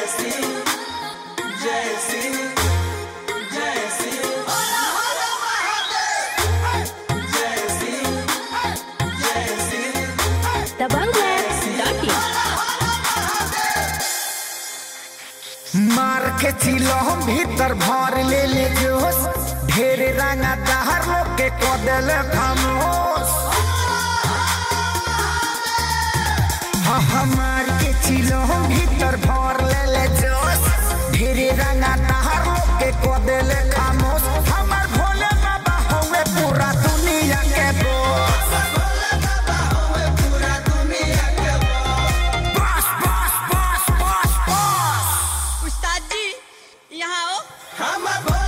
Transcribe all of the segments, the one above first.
मार के चिलो हम भीतर भर ले ले जोश ढेर रंगा दहर लोग के कदल खामोश हाँ हाँ मार के चिलो हम भीतर भर ले ले जोश ढेर रंगा दहर लोग के कदल खामोश हमार भोले बाबा होवे पूरा दुनिया के बोस बस बस बस बस बस उस्ताद जी यहाँ आओ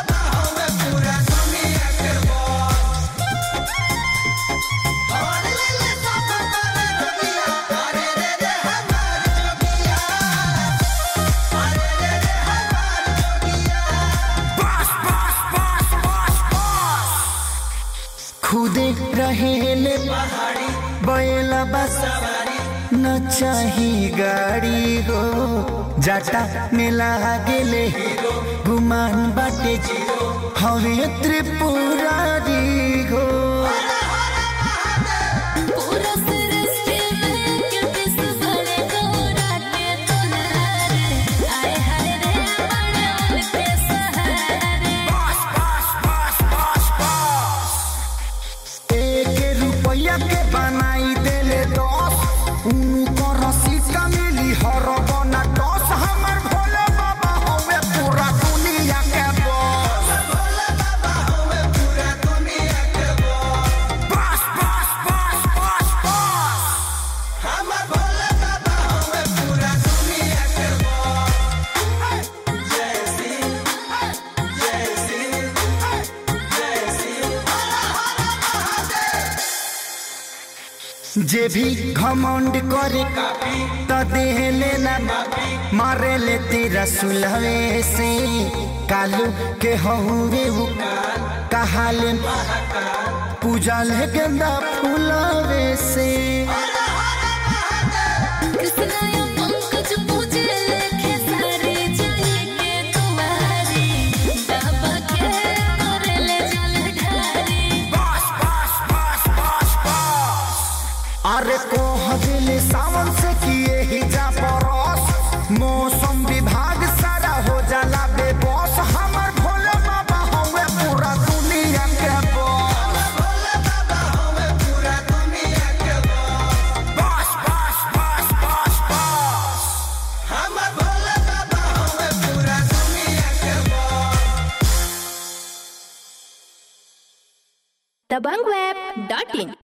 बस बस बस बस बस खुदे रहेले बैला बस न चाही गाड़ी हो जाटा में लागेले गुमान बाटे हवे त्रिपुरारी हो पूरा सृष्टि में किस बड़े गोरा के तोनारे आए हाय रे बड़े उनके सहारे बस बस बस बस बस एक रुपया के बनाई देले दस उनको रसीद मिली हर बना दस हमर भोले बाबा हवे पूरा दुनिया के बस बस बस बस बस बस जे भी घमंड करे त देह लेना मारे ले तेरा सुलहे से कालू के हहुरे वो कहाले पूजा ले गेंदा फूलवे से कृष्ण या पंकज पूजे लेखे सारे जाए के तुम्हारी बाबा के करे ले जल ढारी बस बस बस बस बस अरे कोह दिल सावन से किए ही जा परस मौसम विभाग सारा हो जाला बेबस हमर भोले बाबा हवे पूरा दुनिया के बस बस बस बस बस बस दबंगweb.in